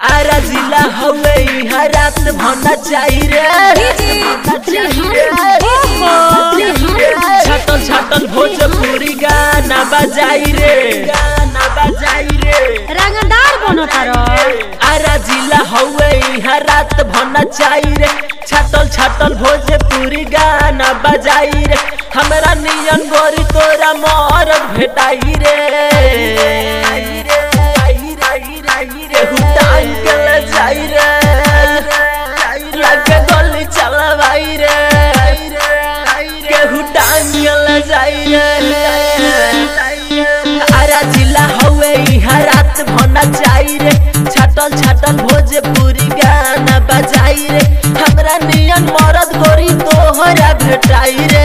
आरा जिला हवे इहा रात भना चाही रे भना चाही रे छाटल छाटल भोजपुरी गाना बजाई रे गाना बजाई रे रंगदार बनो तारो आरा जिला हवे इहा रात भना चाही रे छाटल छाटल भोजपुरी गाना बजाई रे हमरा नियन गोरी तोरा मरद भेटाई रे केहू टांग के ले जाई रे लगे गोली चलवाई रे केहू टांग के ले जाई रे आरा जिला हवे इहा रात भना चाही रे छाटल छाटल भोजपुरी गाना बजाई रे हमरा नियन मरद गोरी तोहरा भेटाई रे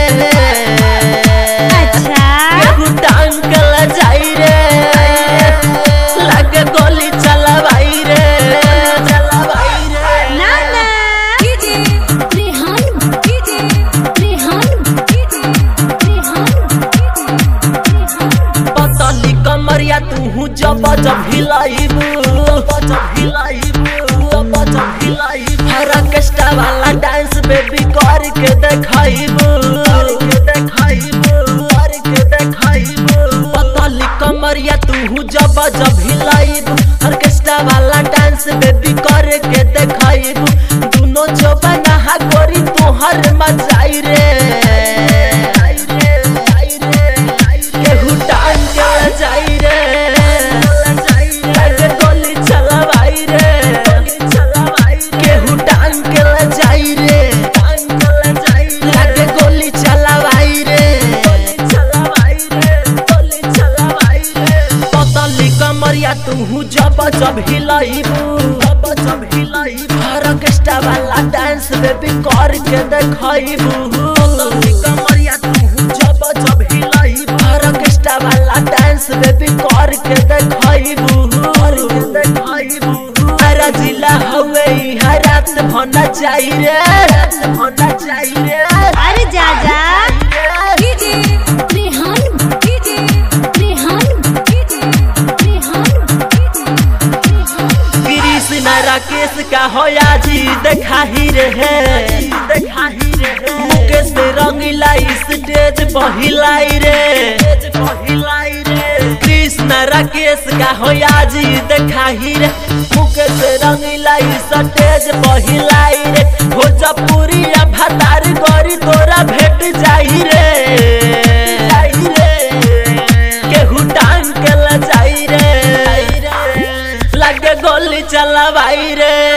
अच्छा केहू टांग के ले जाई रे लगे गोली चलवाई रे चलवाई रे ना ना DJ Rehan DJ Rehan DJ Rehan Rehan पतली कमरिया तू जब जब हिलाइबू जब हिलाइबू जब जब हिलाइबू हरा केस्टा वाला डांस बेबी कर के देखाइबू के देखाइबू कर के देखाइबू पतली कमरिया तू जब जब हिलाइबू ऑर्केस्ट्रा वाला डांस बेबी कर के देखाइबू दोनों जो बना गोरी तोहर मजाई रे केहू टांग के ले जाई रे लगे गोली चलवाई रे केहू टांग के ले जाई रे लगे गोली चलवाई रे पतली कमरिया तू जब जब हिलाइबू जब जब हिलाइबू ऑर्केस्ट्रा वाला डांस बेबी कर के देखाइबू पतली कमरिया तू जब जब हिलाइबू ऑर्केस्ट्रा वाला डांस बेबी कर के देखाइबू कर के देखाइबू अरे जिला हवे इहा रात भना चाही रे रात भना चाही रे अरे जा जा DJ Rehan DJ Rehan DJ Rehan Krishna Rakesh का होया जी देखाही रे है देखाही रे मुकेश रंगीला स्टेज पहिलाई रे पहिलाई रे कृष्ण राकेश का होया जी देखाही रे मुकेश रंगीला स्टेज पहिलाई रे भोजपुरी भतार गरी तोरा भेट जाई रे जाई रे केहू टांग के ले जाई रे लगे गोली चलवाई रे